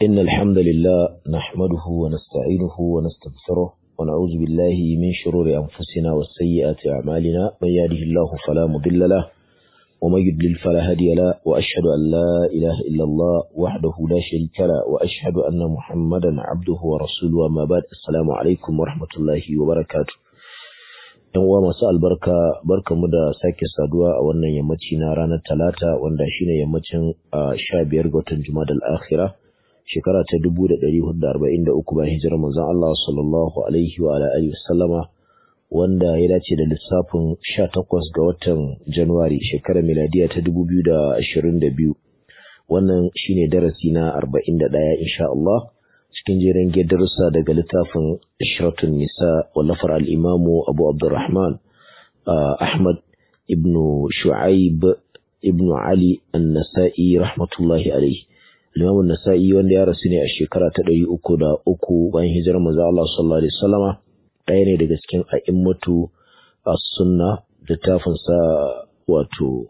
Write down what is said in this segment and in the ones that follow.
إن الحمد لله نحمده ونستعينه ونستغفره ونعوذ بالله من شرور أنفسنا وسيئات أعمالنا من يهده الله فلا مضل له ومن يضلل فلا هادي له وأشهد أن لا إله إلا الله وحده لا شريك له وأشهد أن محمدا عبده ورسوله وما بعد السلام عليكم ورحمة الله وبركاته ‘Yan uwa masu albarka barkamu da sake saduwa a wannan yammaci na ranar talata wanda shine yammacin sha biyar ga watan Jumadal akhira shekara ta dubu da ɗari hudu da arba'in da uku bayan hijirar manzon Allah sallallahu alaihi wa alihi wasallama wanda ya dace da lissafin sha takwas ga watan Januwari shekarar miladiya ta dubu biyu da ashirin da biyu wannan shine darasi na arba'in da ɗaya insha Allah cikin jerin darussa daga littafin Ishratun Nisa wallafar al-Imamu Abu Abdurrahman Ahmad ibn Shu'aib ibn Ali An-Nasa'i rahmatullahi alaihi Imam Nasa'i wanda ya rasu ne a shekara ta ɗari uku da uku bayan hijirar manzo Allah sallallahu alaihi wasallama ɗaya ne daga cikin a'immatu as-sunna littafin sa wato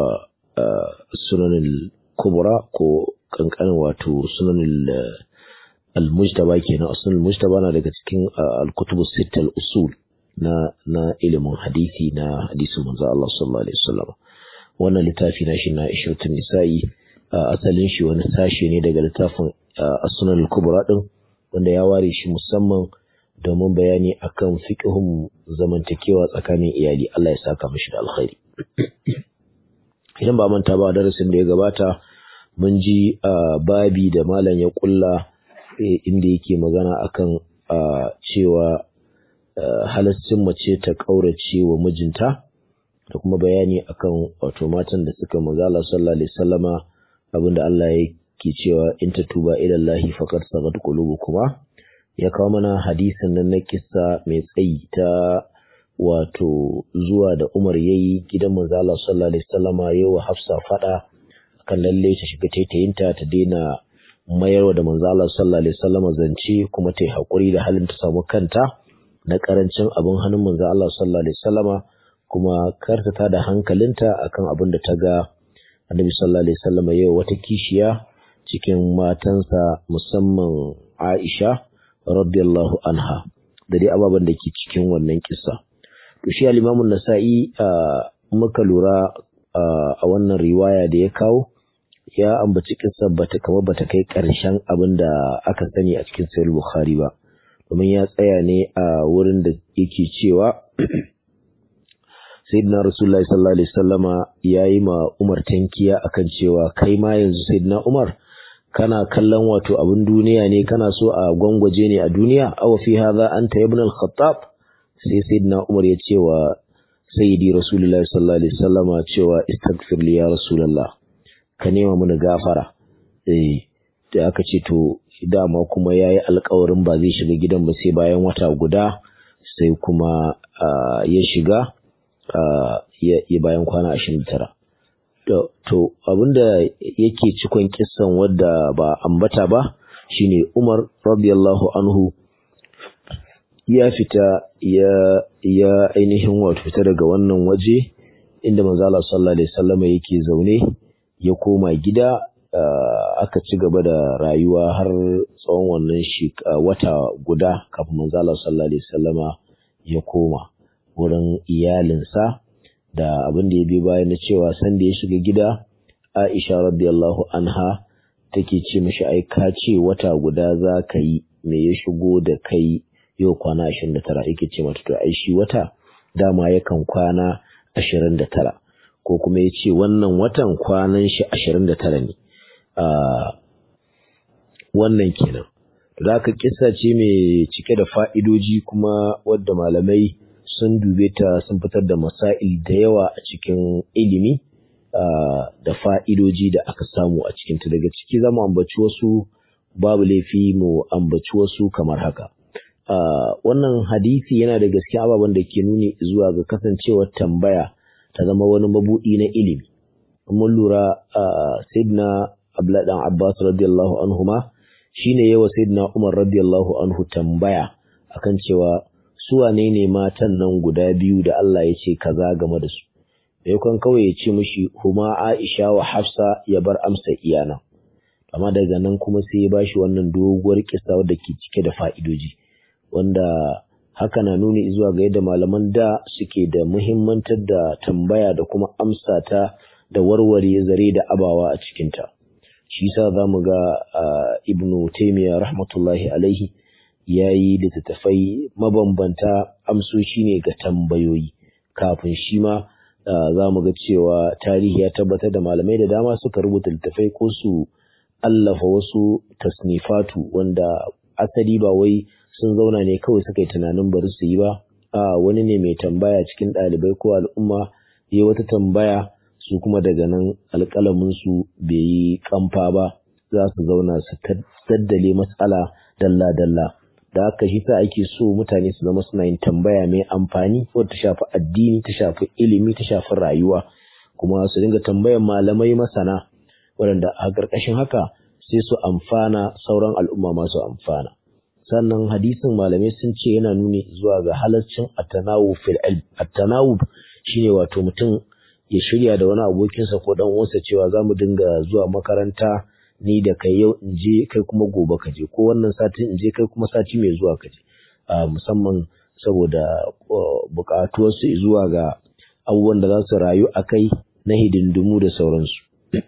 sunanul kubra ko kankanin wato sunanul al-mujtaba kenan asalin mujtaba na daga cikin al-kutubus sitt al-usul na na ilimin hadisi na hadisin manzo Allah sallallahu alaihi wasallam wannan littafi na shi na ishratun nisa'i asalin shi wani sashe ne daga littafin as-sunan al-kubra din wanda ya ware shi musamman domin bayani akan fiqhun zamantakewa tsakanin iyali Allah ya saka mishi da alkhairi idan ba manta ba darasin da ya gabata mun ji babi da malam ya kulla inda yake magana akan cewa halaccin mace ta ƙaurace wa mijinta da kuma bayani akan wato matan da suka mazala sallallahu alaihi wasallama abinda Allah yake cewa in ta tuba ila Allah faqad sagat qulubukuma ya kawo mana hadisin nan na kissa mai tsayi ta wato zuwa da Umar yayi gidan manzala sallallahu alaihi wasallama yayi wa Hafsa fada kan lalle ta shiga taitayinta ta daina mayarwa da manzo Allah sallallahu alaihi wasallam zance kuma ta yi hakuri da halin ta samu kanta na karancin abin hannun manzo Allah sallallahu alaihi wasallam kuma karta ta da hankalinta akan abin da ta ga Annabi sallallahu alaihi wasallam yau wata kishiya cikin matansa musamman Aisha radiyallahu anha da dai ababen da ke cikin wannan kissa to shi al-Imam nasai muka lura a wannan riwaya da ya kawo ya ambaci kissa bata kama bata kai ƙarshen abin da aka sani a cikin sahih bukhari ba domin ya tsaya ne a wurin da yake cewa sayyidina rasulullahi sallallahu alaihi wasallama yayi ma umar tankiya akan cewa kai ma yanzu sayyidina umar kana kallon wato abin duniya ne kana so a gwangwaje ne a duniya aw fi hadha anta ibn al-khattab sai sayyidina umar ya ce wa sayyidi rasulullahi sallallahu alaihi wasallama cewa istaghfir li ya rasulullah ka nema mana gafara eh da aka ce to dama kuma yayi alƙawarin ba zai shiga gidan ba sai bayan wata guda sai kuma ya shiga ya bayan kwana 29 to to abinda yake cikon kissan wadda ba ambata ba shine Umar radiyallahu anhu ya fita ya ya ainihin wato fita daga wannan waje inda manzo Allah sallallahu alaihi wasallam yake zaune ya koma gida aka ci gaba da rayuwa har tsawon wannan wata guda kafin manzo Allah sallallahu alaihi wasallama ya koma wurin iyalinsa da abin da ya bi bayan na cewa san da ya shiga gida Aisha radiyallahu anha take ce mishi ai ka ce wata guda za ka yi me ya shigo da kai yau kwana 29 yake ce mata to ai shi wata dama yakan kwana 29 ko kuma ya ce wannan watan kwanan shi ashirin da tara ne wannan kenan da aka kisa ce mai cike da fa'idoji kuma wadda malamai sun dube ta sun fitar da masail da yawa a cikin ilimi da fa'idoji da aka samu a cikinta daga ciki zama ambaci wasu babu laifi mu ambaci wasu kamar haka wannan hadisi yana da gaske ababen da ke nuni zuwa ga kasancewar tambaya ta zama wani mabuɗi na ilimi. Mun lura Sayyidina Abdullahi dan Abbas radiyallahu anhu ma shine yawa Sayyidina Umar radiyallahu anhu tambaya akan cewa su wane ne matan nan guda biyu da Allah ya ce kaza game da su. Maimakon kawai ya ce mishi huma Aisha wa Hafsa ya bar amsa iyana. amma daga nan kuma sai ya bashi wannan doguwar kisa wadda ke cike da fa'idoji wanda haka na nuni zuwa ga yadda malaman da suke da muhimmantar da tambaya da kuma amsa ta da warware zare da abawa a cikinta shi sa za mu ga ibnu taimiyya rahmatullahi alaihi ya yi littattafai mabambanta amsoshi ne ga tambayoyi kafin shi ma za mu ga cewa tarihi ya tabbatar da malamai da dama suka rubuta littattafai ko su allafa wasu tasnifatu wanda asali ba wai sun zauna ne kawai suka yi tunanin bari su yi ba a wani ne mai tambaya cikin ɗalibai ko al'umma ya wata tambaya su kuma daga nan alƙalaminsu bai yi kamfa ba za su zauna su daddale matsala dalla-dalla da haka shi sa ake so mutane su zama suna yin tambaya mai amfani wadda ta shafi addini ta shafi ilimi ta shafi rayuwa kuma su dinga tambayan malamai masana waɗanda a ƙarƙashin haka sai su amfana sauran al'umma masu amfana sannan hadisin malamai sun ce yana nuni zuwa ga halaccin at-tanawub fil ilm at-tanawub shine wato mutum ya shirya da wani abokinsa ko dan uwansa cewa za mu dinga zuwa makaranta ni da kai yau in je kai kuma gobe ka je ko wannan sati in je kai kuma sati mai zuwa ka je musamman saboda buƙatuwarsu zuwa ga abubuwan da za su rayu a kai na hidindimu da sauransu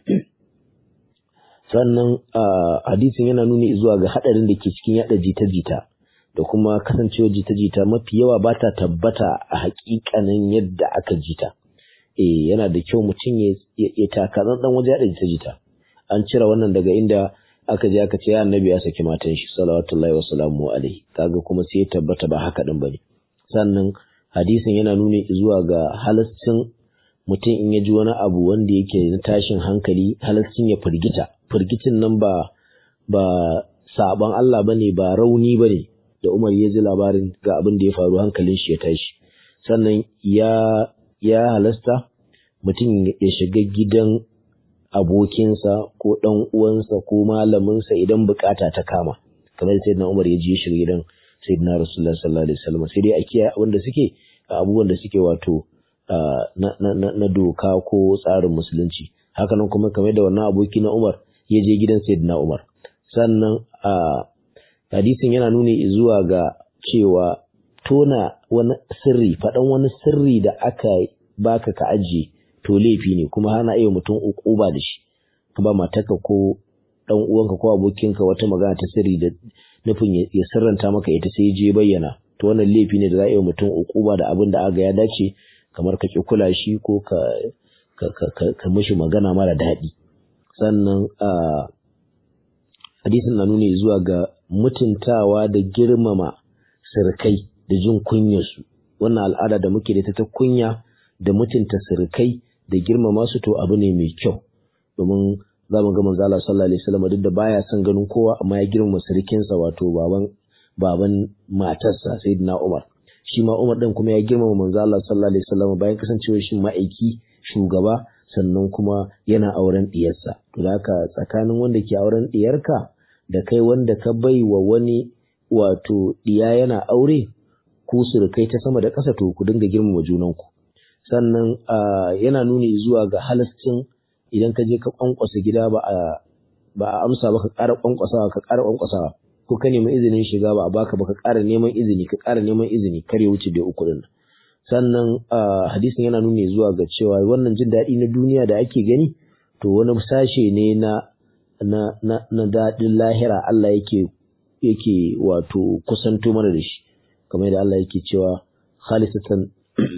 sannan hadisin yana nuni zuwa ga haɗarin da ke cikin yaɗa jita-jita da kuma kasancewar jita-jita mafi yawa ba ta tabbata a haƙiƙanin yadda aka jita. eh yana da kyau mutum ya taka dan waje ya jita jita an cire wannan daga inda aka je aka ce ya annabi ya saki matan shi salawatullahi wa salamu alaihi kaga kuma sai ya tabbata ba haka din bane sannan hadisin yana nuni zuwa ga halascin mutum in ya ji wani abu wanda yake na tashin hankali halascin ya firgita firgicin nan ba ba saban Allah bane ba rauni bane da Umar ya ji labarin ga abin da ya faru hankalin shi ya tashi sannan ya ya halasta mutum ya shiga gidan abokinsa ko ɗan uwansa ko malaminsa idan bukata ta kama kamar sai na Umar ya je shiga gidan sayyidina Rasulullah sallallahu alaihi wasallam sai dai a kiyaye abin da suke abubuwan da suke wato na doka ko tsarin musulunci hakanan kuma kamar da wannan aboki na Umar ya je gidan sayyidina Umar sannan hadisin yana nuni zuwa ga cewa tona wani sirri faɗan wani sirri da aka baka ka ajiye to laifi ne kuma hana iya mutum ukuba da shi ka ba matarka ko dan uwanka ko abokinka wata magana ta sirri da nufin ya sirranta maka ita sai je bayyana to wannan laifi ne da za a yi mutum ukuba da abin da aga ya dace kamar ka ki kula shi ko ka ka ka, ka mishi magana mara daɗi sannan a hadisin na nuni zuwa ga mutuntawa da girmama sirkai da jin kunyarsu wannan al'ada da muke da ta ta kunya da mutunta sirkai da girmama su to abu ne mai kyau domin za mu ga manzo Allah sallallahu alaihi wasallam duk da baya son ganin kowa amma ya girmama sirkinsa wato baban baban matarsa sayyidina Umar shi ma Umar din kuma ya girmama manzo Allah sallallahu alaihi wasallam bayan kasancewar shi ma'aiki shugaba sannan kuma yana auren diyarsa to haka tsakanin wanda ke auren diyarka da kai wanda ka bai wa wani wato diya yana aure ku surukai ta sama da ƙasa to ku dinga girmama junanku sannan yana nuni zuwa ga halascin idan ka je ka kwankwasa gida ba a ba a amsa ba ka ƙara kwankwasawa ka ƙara kwankwasawa ko ka nemi izinin shiga ba a baka ba ka ƙara neman izini ka ƙara neman izini kar ya wuce da uku din sannan hadisin yana nuni zuwa ga cewa wannan jin daɗi na duniya da ake gani to wani sashe ne na na na, na daɗin lahira Allah yake yake wato kusanto mana da shi kamar da Allah yake cewa khalisatan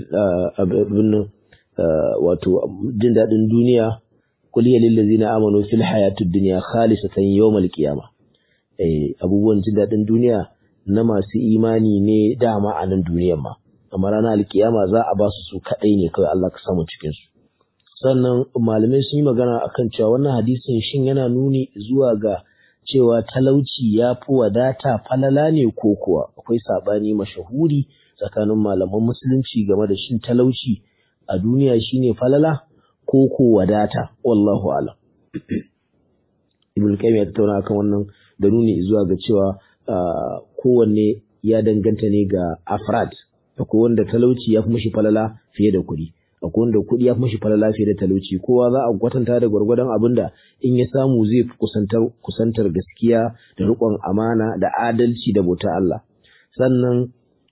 abin wato jin daɗin duniya kuliya lillazina amanu fil hayatid dunya khalisatan yawmal qiyama eh abubuwan jin daɗin duniya na masu imani ne dama a nan duniyar ma amma ranar alkiyama za a ba su su kaɗai ne kawai Allah ka samu cikin su sannan malamai sun yi magana akan cewa wannan hadisin shin yana nuni zuwa ga cewa talauci ya fi wadata falala ne ko kuwa akwai saɓani mashahuri tsakanin malaman musulunci game da shin talauci a duniya shine falala ko ko wadata wallahu alam ibn qayyim ya tattauna akan wannan da nuni zuwa ga cewa kowanne ya danganta ne ga afrad akwai wanda talauci ya fi mashi falala fiye da kuɗi akwai wanda kuɗi ya fi mashi fara lafiya da talauci kowa za a kwatanta da gwargwadon abin da in ya samu zai fi kusantar kusantar gaskiya da riƙon amana da adalci da bauta Allah sannan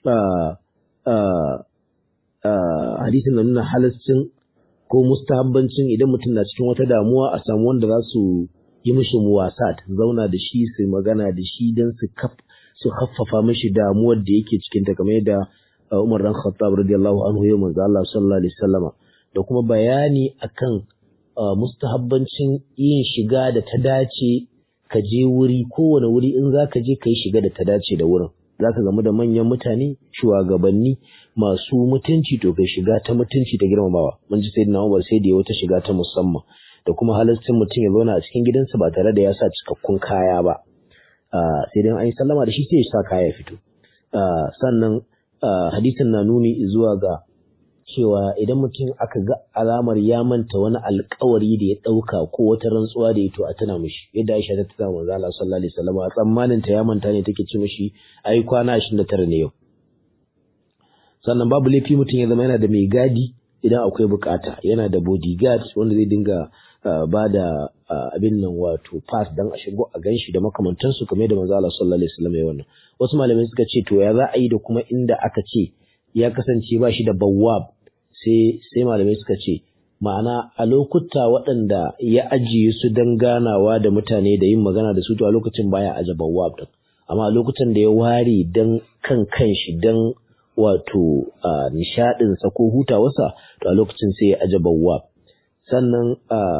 hadisin na nuna halascin ko mustahabbancin idan mutum na cikin wata damuwa a samu wanda za su yi mishi muwasat zauna da shi su magana da shi don su su haffafa mishi damuwar da yake cikin ta kamar yadda Umar dan Khattab radiyallahu anhu ya manzo Allah sallallahu alaihi wasallama da kuma bayani akan mustahabbancin yin shiga da ta dace ka je wuri kowane wuri in zaka je ka yi shiga da ta dace da wurin zaka gamu da manyan mutane shugabanni masu mutunci to kai shiga ta mutunci ta girmamawa mun ji sayyidina Umar sai da ya wata shiga ta musamman da kuma halaccin mutum ya zauna a cikin gidansa ba tare da ya sa cikakkun kaya ba sai dai an yi sallama da shi sai ya sa kaya ya fito sannan hadisin na nuni zuwa ga cewa idan mutum aka ga alamar ya manta wani alkawari da ya ɗauka ko wata rantsuwa da ya to a tuna mishi yadda Aisha ta tuna manzo Allah sallallahu alaihi wasallam a tsammanin ta ya manta ne take ce mishi ai kwana 29 ne yau sannan babu laifi mutum ya zama yana da mai gadi idan akwai bukata yana da bodyguard wanda zai dinga ba da abin nan wato pass dan a shigo a ganshi da makamantansu kamar da manzo Allah sallallahu alaihi wasallam ya wannan wasu malamai suka ce to ya za a yi da kuma inda aka ce ya kasance ba shi da bawwab sai sai malamai suka ce ma'ana a lokuta waɗanda ya ajiye su don ganawa da mutane da yin magana da su to a lokacin baya aje bawwab din amma a lokutan da ya ware dan kan kanshi dan wato nishaɗinsa ko hutawarsa to a lokacin sai ya aje bawwab sannan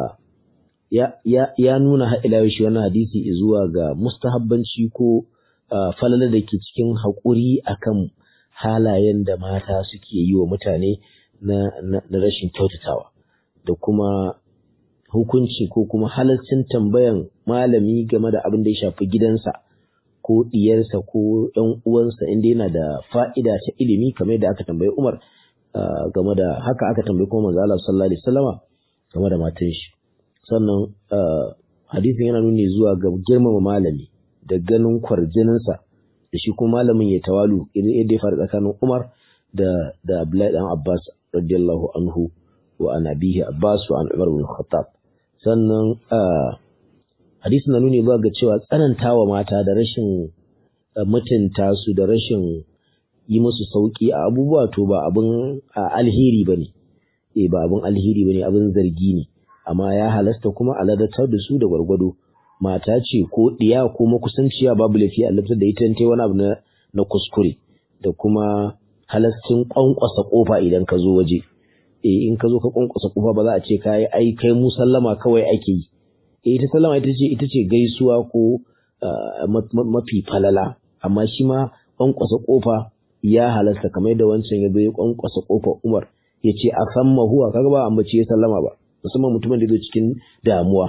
ya nuna haɗila shi wani hadisi zuwa ga mustahabbanci ko falala da ke cikin haƙuri akan halayen da mata suke yi wa mutane na, rashin kyautatawa da kuma hukunci ko kuma halarcin tambayan malami game da abin da ya shafi gidansa ko ɗiyarsa ko ‘yan uwansa inda yana da fa'ida ta ilimi kamar da aka tambayi Umar game da haka aka tambayi kuma manzo Allah sallallahu alaihi wasallama game da matan shi sannan hadisin yana nuni zuwa ga girmama malami da ganin kwarjininsa da shi kuma malamin ya tawalu yadda ya faru tsakanin Umar da da Abdullahi dan Abbas radiyallahu anhu wa an abihi Abbas wa an Umar bin Khattab sannan hadisin na nuni zuwa ga cewa tsanantawa mata da rashin mutunta su da rashin yi musu sauki a abubuwa to ba abin alheri bane eh ba abin alheri bane abin zargi ne amma ya halasta kuma a ladatar da su da gwargwado mata ce ko ɗiya ko makusanciya babu laifi a laftar da ita ta wani abu na kuskure da kuma halastin kwankwasa kofa idan ka zo waje eh in ka zo ka kwankwasa kofa ba za a ce kai ai kai mu sallama kawai ake yi eh ita sallama ita ce ita ce gaisuwa ko mafi falala amma shi ma kwankwasa kofa ya halasta kamar da wancan ya zo ya kwankwasa kofar Umar ya ce a san mahuwa kaga ba ambaci ya sallama ba musamman mutumin da zo cikin damuwa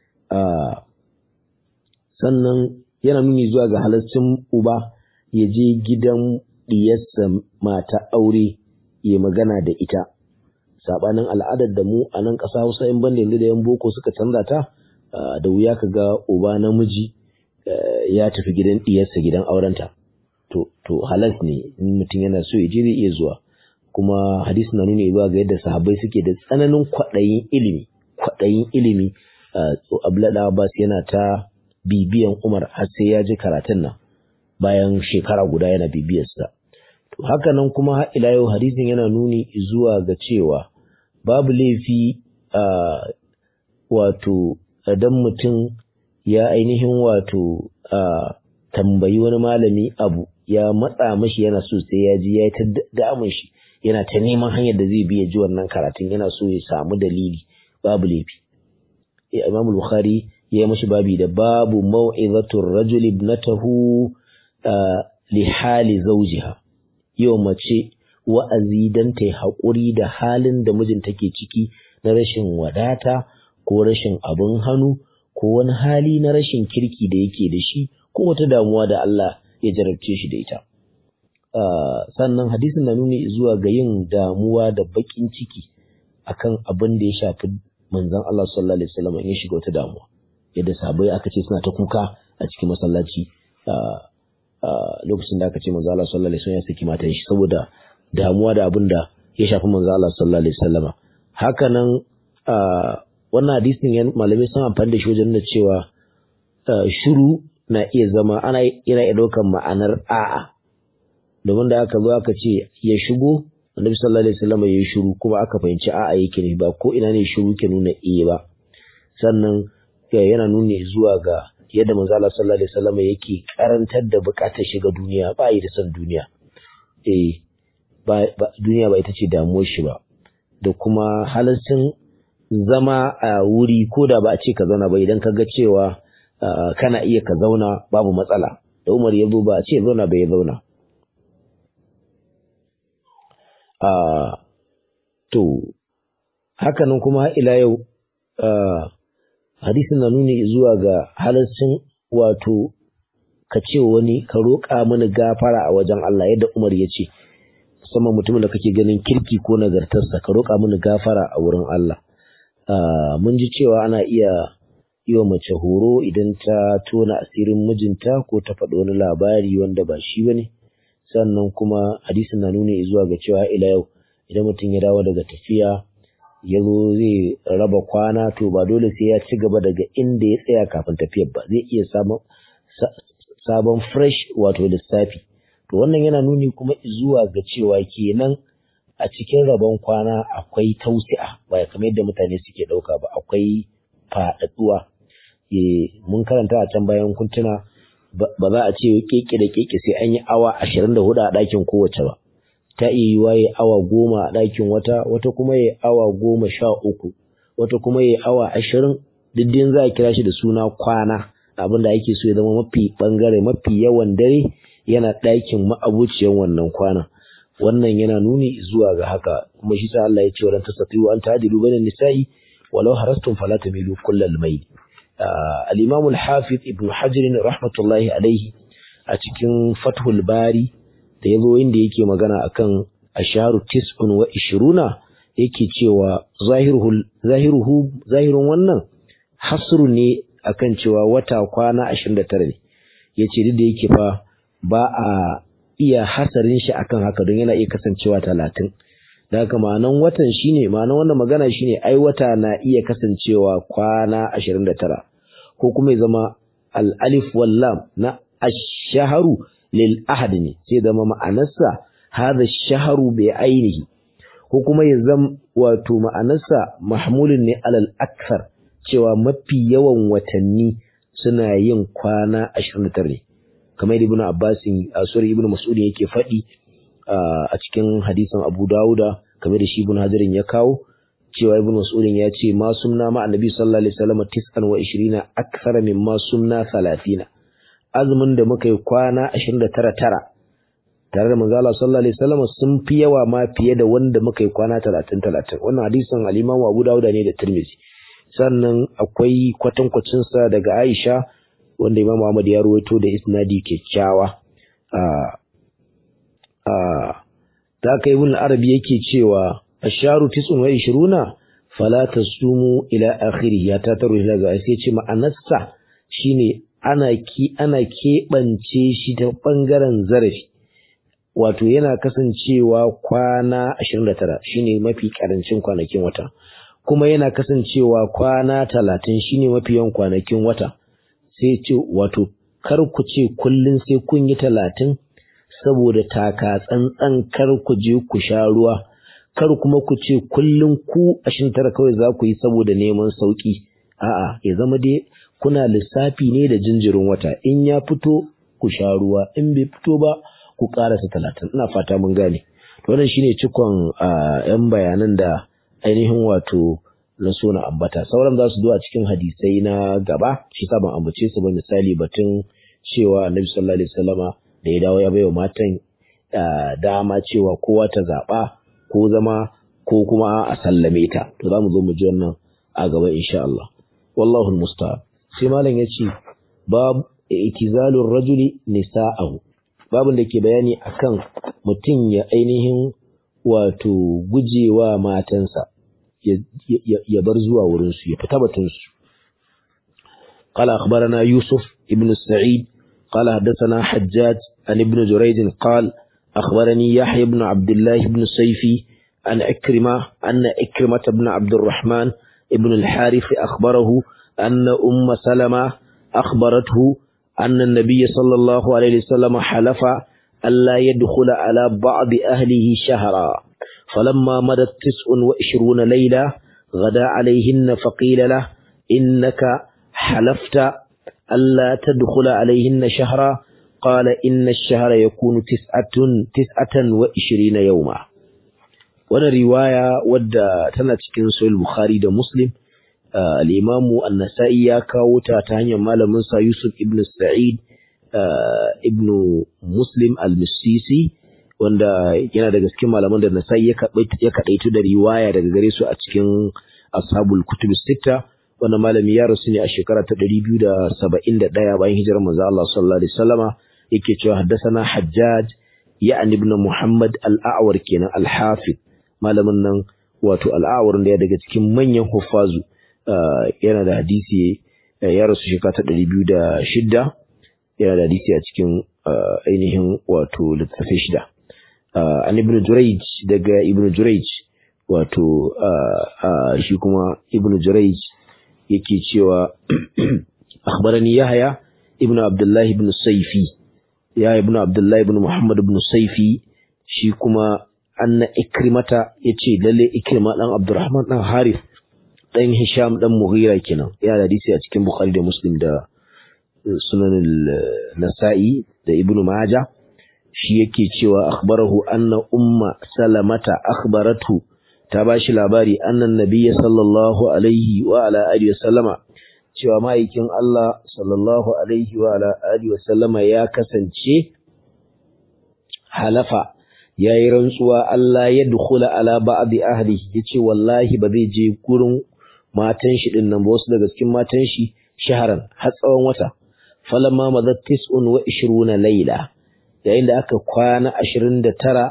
sannan yana nuni zuwa ga halarcin uba ya je gidan diyarsa mata aure ya magana da ita sabanin al'adar da mu a nan ƙasa Hausa in banda yanzu da yan boko suka canza ta da wuya ka ga uba namiji ya tafi gidan diyarsa gidan aurenta to to halas ne in mutum yana so ya je zai iya zuwa kuma hadisi na nuni zuwa ga yadda sahabbai suke da tsananin kwaɗayin ilimi kwaɗayin ilimi Abdullahi Abbas yana ta bibiyan Umar har sai ya ji karatun nan bayan shekara guda yana bibiyarsa. To haka nan kuma har ila yau hadisin yana nuni zuwa ga cewa babu laifi a wato idan mutum ya ainihin wato a tambayi wani malami abu ya matsa mashi yana so sai ya ji ya yi ta damun shi yana ta neman hanyar da zai biya ji wannan karatun yana so ya samu dalili babu laifi. Imam Bukhari ya yi mashi babi da babu mau'izatul rajul ibnatahu li hali zawjiha yau mace wa'azi dan ta haƙuri da halin da mijin take ciki na rashin wadata ko rashin abin hannu ko wani hali na rashin kirki da yake da shi ko wata damuwa da Allah ya jarabce shi da ita sannan hadisin na nuni zuwa ga yin damuwa da baƙin ciki akan abin da ya shafi manzon Allah sallallahu alaihi wasallam in ya shiga wata damuwa yadda sahabbai aka ce suna ta kuka a cikin masallaci lokacin da aka ce manzo Allah sallallahu alaihi wasallam ya saki matan shi saboda damuwa da abin da ya shafi manzo Allah sallallahu alaihi wasallama haka nan wannan hadisin malamai sun amfani da shi wajen nuna cewa shiru na iya zama ana yana iya ɗaukar ma'anar a'a domin da aka zo aka ce ya shigo annabi sallallahu alaihi wasallam ya shiru kuma aka fahimci a'a yake ne ba ko ina ne shiru ke nuna iya ba sannan yana nuni zuwa ga yadda manzo Allah sallallahu alaihi wasallam yake karantar da bukatar shiga duniya ba yi da son duniya eh ba duniya ba ita ce damuwar shi ba da kuma halaccin zama a wuri ko da ba a ce ka zauna ba idan ka ga cewa kana iya ka zauna babu matsala da Umar ya zo ba a ce zauna bai zauna to hakanan kuma ila yau hadisin na nuni zuwa ga halaccin wato ka ce wani ka roƙa mini gafara a wajen Allah yadda Umar ya ce musamman mutumin da kake ganin kirki ko nagartarsa ka roƙa mini gafara a wurin Allah mun ji cewa ana iya yi wa mace horo idan ta tona asirin mijinta ko ta faɗi wani labari wanda ba shi bane sannan kuma hadisin na nuni zuwa ga cewa ila yau idan mutum ya dawo daga tafiya ya zo zai raba kwana to ba dole sai ya ci gaba daga inda ya tsaya kafin tafiyar ba zai iya samun sabon fresh wato lissafi to wannan yana nuni kuma zuwa ga cewa kenan a cikin rabon kwana akwai tausi'a ba kamar yadda mutane suke ɗauka ba akwai faɗaɗuwa mun karanta a can bayan kuntuna ba za a ce keke da keke sai an yi awa ashirin da hudu a ɗakin kowace ba ta iya yiwa ya awa goma a ɗakin wata wata kuma ya awa goma sha uku wata kuma ya awa ashirin diddin za a kira shi da suna kwana abin da ake so ya zama mafi ɓangare mafi yawan dare yana ɗakin ma'abuciyan wannan kwana wannan yana nuni zuwa ga haka kuma shi sa Allah ya ce walan tasatiyu an ta'dilu bainan nisa'i walau harastum fala tamilu kullal mayl al-imam al-hafiz ibn hajar rahmatullahi alaihi a cikin fathul bari da yazo inda yake magana akan asharu tis'un wa ishiruna yake cewa zahiruhu zahiruhu zahirun wannan hasru ne akan cewa wata kwana 29 ne yace duk da yake fa ba a iya hasarin shi akan haka don yana iya kasancewa 30 da haka ma'anan watan shine ma'anan wannan magana shine ai wata na iya kasancewa kwana 29 ko kuma ya zama al-alif wal lam na ash-shahru lil ahad ne sai zama ma'anarsa hadha ash-shahru bi ainihi ko kuma ya zama wato ma'anarsa mahmulun ne alal akthar cewa mafi yawan watanni suna yin kwana 29 ne kamar yadda ibnu abbas a sura ibnu mas'ud yake faɗi a cikin hadisin abu dauda kamar da shi ibnu hajarin ya kawo cewa ibnu mas'ud ya ce ma sunna ma annabi sallallahu alaihi wasallam tis'an wa 20 akthar mimma sunna 30 azumin da muka yi kwana 29 tara tare da manzo Allah sallallahu alaihi wasallam sun fi yawa ma fiye da wanda muka yi kwana 30 30 wannan hadisin al-Imam Abu Dawud ne da Tirmidhi sannan akwai kwatankwacin sa daga Aisha wanda Imam Ahmad ya ruwaito da isnadi kyakkyawa a a ta kai ibn Arabi yake cewa asharu 29 fala tasumu ila akhirih ya ta taru daga sai ce ma'anarsa shine ana ki ana keɓance shi ta ɓangaren zarafi wato yana kasancewa kwana 29 shine mafi karancin kwanakin wata kuma yana kasancewa kwana 30 shine mafi yawan kwanakin wata sai ce wato kar ku ce kullun sai kun yi 30 saboda taka tsantsan kar ku je ku sha ruwa kar kuma ku ce kullun ku 29 kawai za ku yi saboda neman sauki a'a ya zama dai kuna lissafi ne da jinjirin wata in ya fito ku sha ruwa in bai fito ba ku karasa talatin ina fata mun gane wannan shine cikon yan bayanan da ainihin wato na so na ambata sauran za su zo a cikin hadisai na gaba shi sa ban ambace su ba misali batun cewa annabi sallallahu alaihi wasallama da ya dawo ya baiwa matan dama cewa kowa ta zaba ko zama ko kuma a sallame ta to za mu zo mu ji wannan a gaba insha Allah wallahu almusta'an sai malam yace bab itizalur rajuli nisa'ahu babin da ke bayani akan mutum ya ainihin wato gujewa matansa ya bar zuwa wurinsu ya fita batunsu قال أخبرنا يوسف ابن سعيد قال حدثنا حجاج عن ابن جريج قال أخبرني يحيى بن عبد الله بن سيفي عن إكرمة أن إكرمة بن عبد الرحمن ابن الحارث أخبره أن أم سلمة أخبرته أن النبي صلى الله عليه وسلم حلف ألا يدخل على بعض أهله شهرا فلما مدت تسع وعشرون ليلة غدا عليهن فقيل له إنك حلفت ألا تدخل عليهن شهرا قال إن الشهر يكون تسعة تسعة وعشرين يوما وانا رواية ودى تنتكين سوى البخاري دا مسلم آه الإمام النسائي كاوتا تانيا مالا منسى يوسف ابن السعيد آه ابن مسلم المسيسي wanda yana daga cikin malaman da Nasa'i ya kadaitu da riwaya daga gare su a cikin Ashabul Kutub Sitta wanda malami ya rasu ne a shekara ta 271 bayan hijirar manzo Allah sallallahu alaihi wasallama yake cewa haddathana Hajjaj ya'ni ibn Muhammad al-A'war kenan al-Hafiz malamin nan wato al-A'war da ya daga cikin manyan huffazu yana da hadisi ya rasu shekara ta 206 yana da hadisi a cikin ainihin wato littafin shida an ibn Jurayj daga ibn Jurayj wato shi kuma ibn Jurayj yake cewa akhbarani Yahya ibn Abdullah ibn Sayfi ya ibn Abdullah ibn Muhammad ibn Sayfi shi kuma anna Ikrimata yace lalle Ikrima dan Abdurrahman dan Harith dan Hisham dan Mughira kenan ya da hadisi a cikin Bukhari da Muslim da Sunan Nasa'i da Ibn Majah shi yake cewa akhbarahu anna umma salamata akhbaratu ta bashi labari annan nabiyya sallallahu alaihi wa ala alihi wasallama cewa ma'aikin Allah sallallahu alaihi wa ala alihi wasallama ya kasance halafa yayi rantsuwa Allah ya dukhula ala ba'di ahlihi yace wallahi ba zai je gurin matan shi din nan ba wasu daga cikin matan shi shaharan har tsawon wata falamma madat tis'un wa 20 layla yayin da aka kwana 29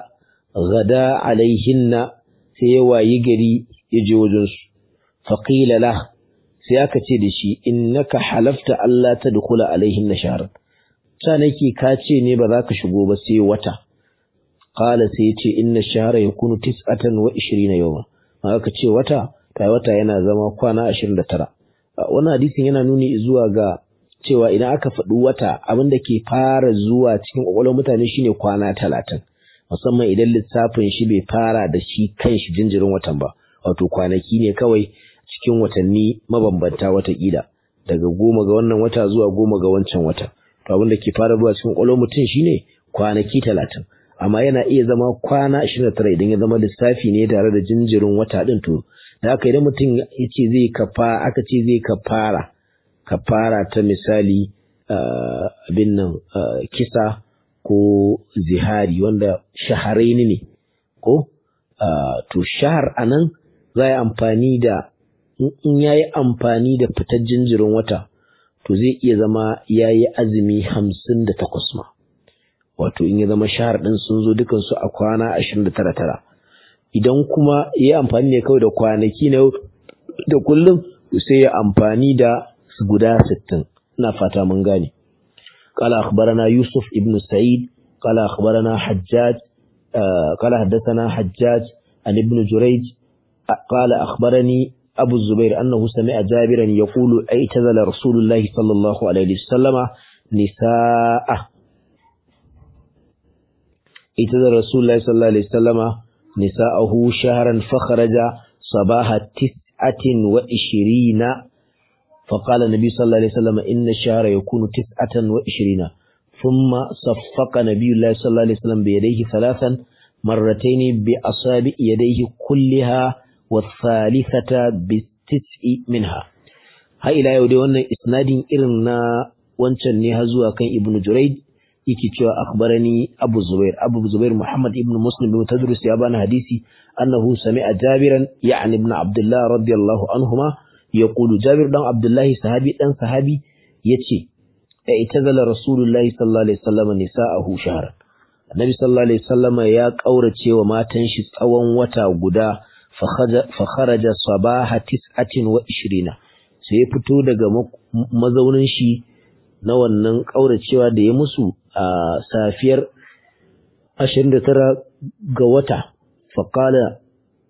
gada alaihinna sai ya wayi gari ya je wajensu faƙila la sai aka ce da shi innaka halafta Allah ta dukula alaihin na shahar ta nake ka ce ne ba za ka shigo ba sai wata qala sai ya ce inna shahara yakunu tis'atan wa 20 yawma aka ce wata kai wata yana zama kwana 29 wannan hadisin yana nuni zuwa ga cewa idan aka faɗi wata abin da ke fara zuwa cikin ƙwaƙwalwar mutane shine kwana talatin musamman idan lissafin shi bai fara da shi kan shi jinjirin watan ba wato kwanaki ne kawai cikin watanni mabambanta watakila daga goma ga wannan wata zuwa goma ga wancan wata to abin da ke fara zuwa cikin ƙwaƙwalwar mutum shine kwanaki talatin amma yana iya zama kwana ashirin da tara idan ya zama lissafi ne tare da jinjirin wata ɗin to da haka idan mutum ya ce zai kafa aka ce zai kafara kafara ta misali abin nan kisa ko zihari wanda shaharaini ne ko to shahar anan za yi amfani da in ya yi amfani da fitar jinjirin wata to zai iya zama ya yi azumi hamsin da takwas ma wato in ya zama shahar ɗin sun zo dukansu a kwana ashirin da tara tara idan kuma ya yi amfani ne kawai da kwanaki na da kullum sai ya amfani da guda sittin ina fata mun gane قال أخبرنا يوسف ابن سعيد قال أخبرنا حجاج آه قال حدثنا حجاج عن ابن جريج قال أخبرني أبو الزبير أنه سمع جابرا يقول اعتزل رسول الله صلى الله عليه وسلم نساءه اعتزل رسول الله صلى الله عليه وسلم نساءه شهرا فخرج صباح تسعة وعشرين فقال النبي صلى الله عليه وسلم إن الشهر يكون تسعة وعشرين ثم صفق نبي الله صلى الله عليه وسلم بيديه ثلاثا مرتين بأصابع يديه كلها والثالثة بالتسع منها ها إلى يودي وانا إسناد إرنا وانشان نهزوا كان ابن جريد yake cewa akhbarani Abu Zubair Abu Zubair Muhammad ibn Muslim bin Tadrus ya bani hadisi annahu sami'a Jabiran ya'ni ibn Abdullah radiyallahu anhuma yaqulu Jabir dan Abdullahi sahabi dan sahabi yace da itazala Rasulullahi sallallahu alaihi wasallam nisa'ahu shahran Annabi sallallahu alaihi wasallam ya kaurace wa matan shi tsawon wata guda fa kharaja sabaha 29 sai ya fito daga mazaunin shi na wannan kauracewa da ya musu a safiyar 29 ga wata faqala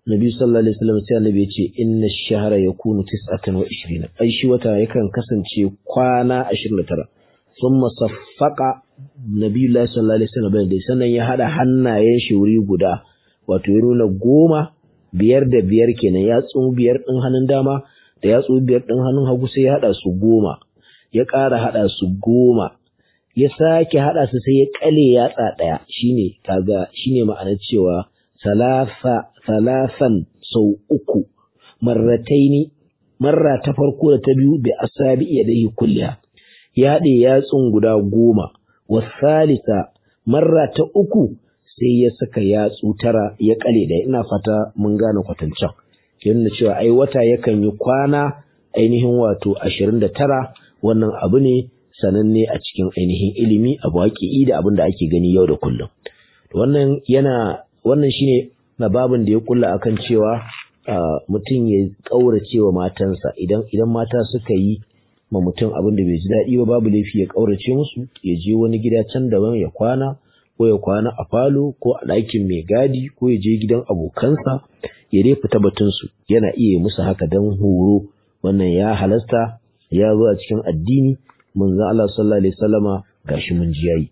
Nabi sallallahu alaihi wasallam sai Annabi ya ce inna ash-shahra yakunu 29 ai shi wata yakan kasance kwana 29 thumma saffaqa Nabi sallallahu alaihi wasallam bai sannan ya hada hannayen shi wuri guda wato ya nuna goma biyar da biyar kenan yatsu biyar din hannun dama da yatsu biyar din hannun hagu sai ya hada su goma ya ƙara hada su goma ya sake hada su sai ya kale yatsa daya shine kaga shine ma'anar cewa salasa salasan sau uku marrataini marra ta farko da ta biyu bi asabi yadayhi kulliha ya haɗe yatsun guda goma wasalisa marra ta uku sai ya saka yatsu tara ya kale da ina fata mun gane kwatancan yana cewa ai wata yakan yi kwana ainihin wato ashirin da tara wannan abu ne sananne a cikin ainihin ilimi abu haƙi'i da abin da ake gani yau da kullum wannan yana wannan shine na babin da ya kulla akan cewa mutum ya ƙaurace wa matansa idan idan mata suka yi ma mutum abin da bai ji daɗi ba babu laifi ya ƙaurace musu ya je wani gida can daban ya kwana ko ya kwana a falo ko a ɗakin mai gadi ko ya je gidan abokansa ya dai fita batunsu yana iya musu haka don horo wannan ya halasta ya zo a cikin addini manzon Allah sallallahu alaihi wasallama gashi mun ji yayi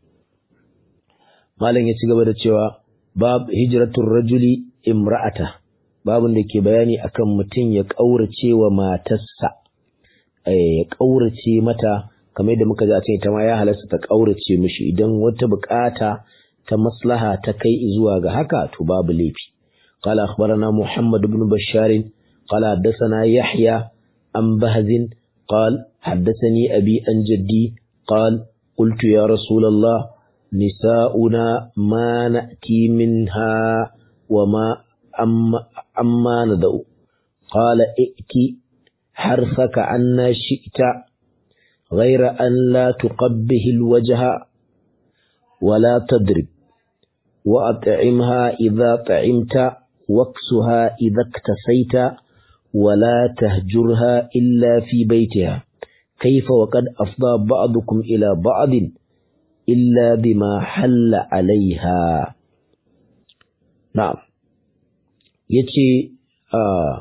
malam ya ci gaba da cewa bab hijratul rajuli imra'ata babun da ke bayani akan mutum ya kaurace wa matarsa ya kaurace mata kamar yadda muka ji a cikin ita ma ya halasta ta kaurace mishi idan wata bukata ta maslaha ta kai zuwa ga haka to babu laifi قال أخبرنا محمد بن بشار قال حدثنا يحيى عن بهز قال حدثني أبي عن جدي قال قلت يا رسول الله نساؤنا ما نأتي منها وما أما, أما ندعو قال ائتي حرثك عنا شئت غير أن لا تقبه الوجه ولا تضرب وأطعمها إذا طعمت واكسها إذا اكتسيت ولا تهجرها إلا في بيتها كيف وقد أفضى بعضكم إلى بعض إلا بما حل عليها نعم يتي آه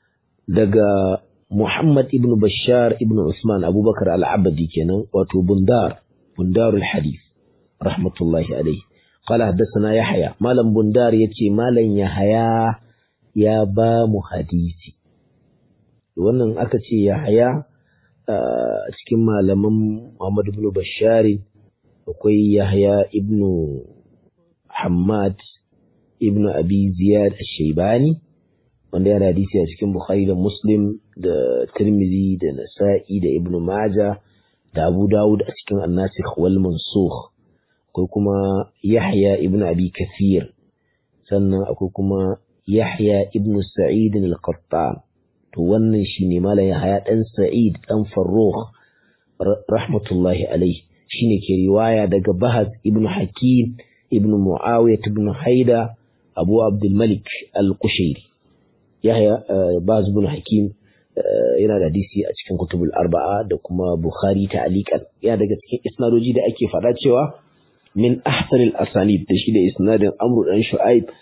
دقى محمد ابن بشار ابن عثمان أبو بكر العبدي كان واتو بندار بندار الحديث رحمة الله عليه قال حدثنا يحيى مالم بندار يتي مالن يحيى يا بام حديثي wannan aka ce Yahaya a cikin malaman Muhammad ibn Bashar akwai Yahya ibn Hammad ibn Abi Ziyad ash-Shaybani wanda yana hadisi a cikin Bukhari da Muslim da Tirmidhi da Nasa'i da Ibn Majah da Abu Dawud a cikin An-Nasikh wal Mansukh akwai kuma Yahya ibn Abi Kathir sannan akwai kuma Yahya ibn Sa'id al-Qattan to wannan shine malam Yahya dan Sa'id dan Farrukh rahmatullahi alaihi shine ke riwaya daga Bahaz ibn Hakim ibn Muawiyah ibn Haida Abu Abdul Malik al-Qushairi Yahya Bahaz ibn Hakim yana da hadisi a cikin kutubul arba'a da kuma Bukhari ta'aliqan yana daga cikin isnadoji da ake faɗa cewa min ahsanil asanid da shi da isnadin Amr dan Shu'aib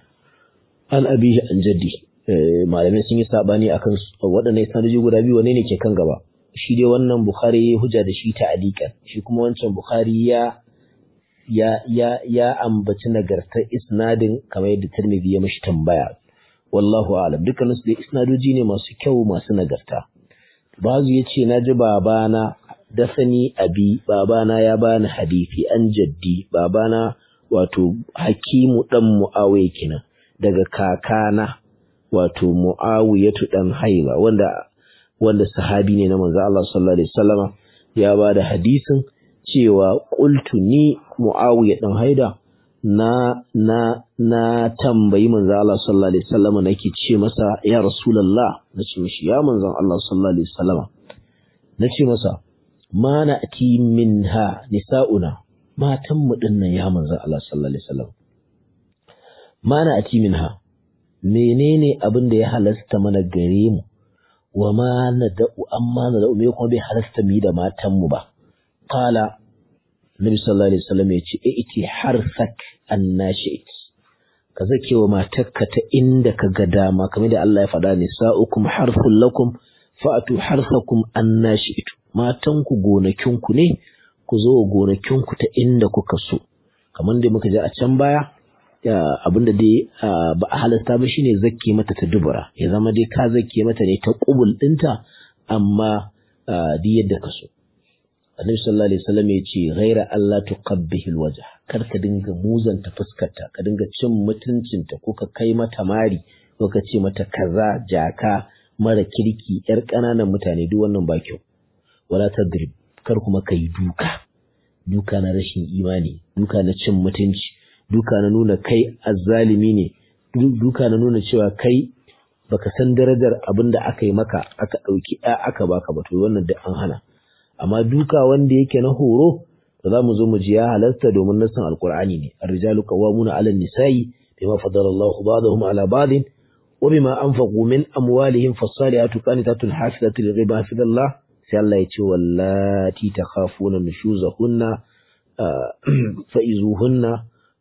an abihi an jaddi malamai sun yi sabani akan waɗannan isnadoji guda biyu wane ne ke kan gaba shi dai wannan Bukhari ya hujja da shi ta'aliqan shi kuma wancan Bukhari ya ya ya ya ambaci nagartar isnadin kamar yadda Tirmidhi ya mishi tambaya wallahu a'lam dukkan su dai isnadoji ne masu kyau masu nagarta bazu yace naji babana da sani abi babana ya bani hadisi an jaddi babana wato hakimu dan muawiya kenan daga kakana wato muawiyatu dan haiba wanda wanda sahabi ne na manzo Allah sallallahu alaihi wasallama ya bada hadisin cewa qultu ni muawiya dan haida na na na tambayi manzo Allah sallallahu alaihi wasallama nake ce masa ya rasulullah nace mishi ya manzon Allah sallallahu alaihi wasallama nace masa ma na'ti minha nisa'una matan mu dinnan ya manzon Allah sallallahu alaihi wasallam ma na'ti minha menene abin da ya halasta mana gare mu wa ma nada'u amma nada'u me kuma bai halasta mu da matan mu ba qala nabi sallallahu alaihi wasallam ya ce iti harsak annashit ka zake wa matarka ta inda ka ga dama kamar da Allah ya faɗa nisa'ukum harfun lakum fa'atu harsakum anna shi'tu matanku gonakinku ne ku zo gonakinku ta inda kuka so kamar da muka ji a can baya abinda dai ba a halasta ba shine zakke mata ta dubura ya zama dai ka zakke mata ne ta kubul dinta amma duk yadda ka so annabi sallallahu alaihi wasallam ya ce ghaira Allah tuqabbihi alwajh kar ka dinga muzanta fuskarta ka dinga cin mutuncinta ko ka kai mata mari ko ka ce mata kaza jaka mara kirki yar ƙananan mutane duk wannan ba kyau wala tadrib kar kuma kai duka duka na rashin imani duka na cin mutunci duka na nuna kai azzalimi ne duka na nuna cewa kai baka san darajar abin da aka yi maka aka ɗauki ɗa aka baka ba to wannan da an hana amma duka wanda yake na horo da za mu zo mu ji ya halasta domin nasan alkur'ani ne ar-rijalu qawwamuna 'ala an-nisa'i bima faddala Allahu ba'dahum 'ala ba'din wa bima anfaqu min amwalihim fas-salihatu qanitatun hafizatun lil-ghaibi hafizallah sai Allah ya ce wallati takhafuna nushuzahunna fa'izuhunna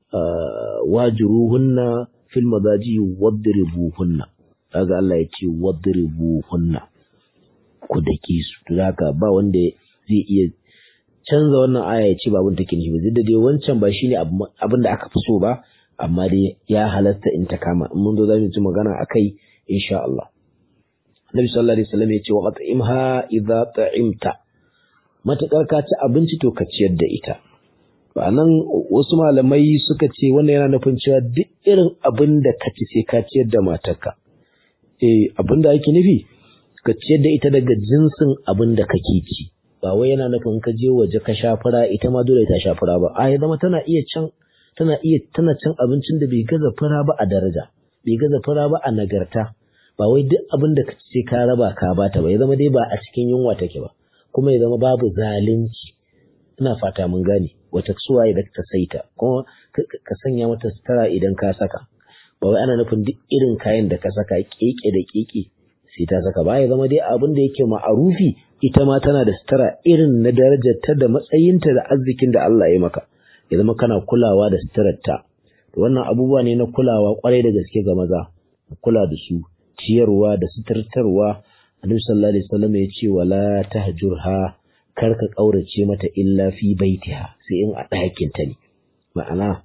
wajiruhunna fil madaji wadribuhunna kaga Allah ya ce wadribuhunna ku dake su to haka ba wanda zai iya canza wannan aya ya ce ba abin take nufi ba da dai wancan ba shine abin da aka fi so ba amma dai ya halatta in ta kama in mun zo zamu ci magana akai insha Allah Nabi sallallahu alaihi wasallam ya ce wa qat'imha idza ta'imta matakar ka ci abinci to ka ciyar da ita nan wasu malamai suka ce wannan yana nufin cewa duk irin abin da ka ci sai ka ciyar da matarka eh abin da ake nufi ka ciyar da ita daga jinsin abin da kake ci ba wai yana nufin ka je waje ka sha fura ita ma dole ta sha fura ba a ya zama tana iya can tana iya tana cin abincin da bai gaza fura ba a daraja bai gaza fura ba a nagarta ba wai duk abin da ka ci sai ka raba ka bata ba ya zama dai ba a cikin yunwa take ba kuma ya zama babu zalunci ina fata mun gane wata suwaye da ta saita kuma ka sanya mata sutura idan ka saka ba wai ana nufin duk irin kayan da ka saka keke da keke sai ta saka ba ya zama dai abin da yake ma'arufi ita ma tana da sutura irin na darajar ta da matsayinta da arzikin da Allah ya maka ya zama kana kulawa da suturar ta wannan abubuwa ne na kulawa kwarai da gaske ga maza kula da su ciyarwa da suturtarwa annabi sallallahu alaihi wasallam ya ce wala tahjurha kar ka ƙaurace mata illa fi baitiha sai in a ɗakinta ne ma'ana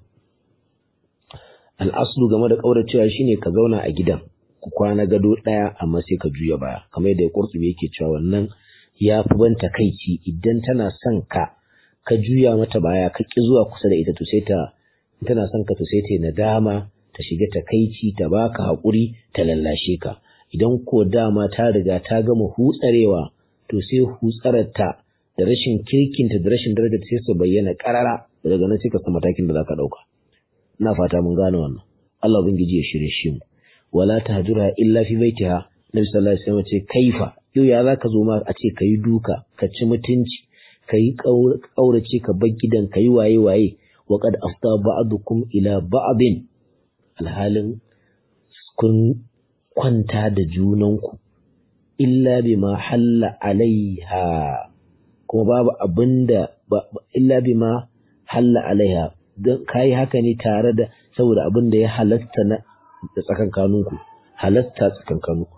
al'aslu game da ƙauracewa shine ka zauna a gidan ku kwana gado ɗaya amma sai ka juya baya kamar yadda ƙurtubi yake cewa wannan ya fi ban takaici idan tana son ka ka juya mata baya ka ƙi zuwa kusa da ita to sai ta tana son ka to sai ta nadama ta shiga takaici ta baka haƙuri ta lallashe ka idan ko dama ta riga ta gama hutsarewa to sai hutsararta da rashin kirkinta da rashin darajar sai su bayyana karara daga nan sai ka san matakin da zaka dauka ina fata mun gane wannan Allah ubangiji ya shirye shi mu wala tahjura illa fi baitiha nabi sallallahu alaihi wasallam ce kaifa yau ya zaka zo ma a ce kai duka ka ci mutunci kai kaurace ka bar gidan kai waye waye wa qad afta ba'dukum ila ba'din alhalin kun kwanta da junanku illa bima halla alaiha kuma babu abin da illa bima halla alaiha don kayi haka ne tare da saboda abin da ya halasta na da tsakankaninku halasta tsakankaninku